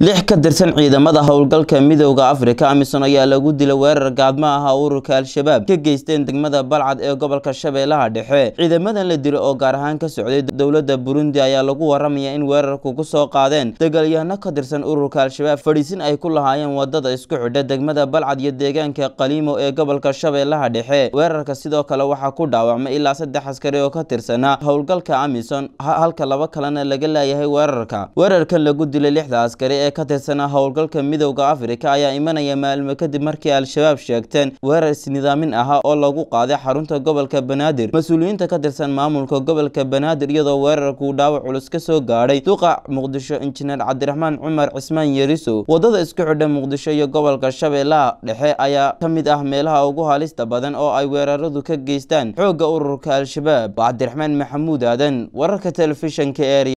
lix ka tirsan ciidamada howlgalka midooda afrika amisom ayaa lagu dilay weerar gaadmo ah ururka al-shabaab ka geysteen degmada balcad ee gobolka shabeellaha dhexe ciidamadan la dilo oo gaar ahaan ka socday dowladda burundi ayaa lagu waramaya in weerarku ku soo qaadeen dagaalyahanno ka tirsan ururka al-shabaab fadhiisin ay ku lahaayeen wadada isku xidha degmada balcad iyo deegaanka qaliimo ee gobolka shabeellaha dhexe weerarka sidoo kale waxaa ku dhaawacmay ilaa saddex askari oo ka tirsanaa howlgalka amisom halka laba kalena laga laayahay weerarka weerarkan lagu dilay lixda askari ee ka tirsanaa howlgalka midowda afrika ayaa imanaya maalmo kadib markii al-shabaab sheegteen weerar isnidaamin ahaa oo lagu qaaday xarunta gobolka banaadir mas-uuliyiinta ka tirsan maamulka gobolka banaadir iyadoo weerarkuu dhaawac culus ka soo gaadhay duqa muqdisho injineer cabdiraxmaan cumar cismaan yerisow wadada isku xidha muqdisho iyo gobolka shabeellaha dhexe ayaa ka mid ah meelaha ugu halista badan oo ay weeraradu ka geystaan xoogga ururka al-shabaab cabdiraxmaan maxamuud aadan wararka telefishanka ee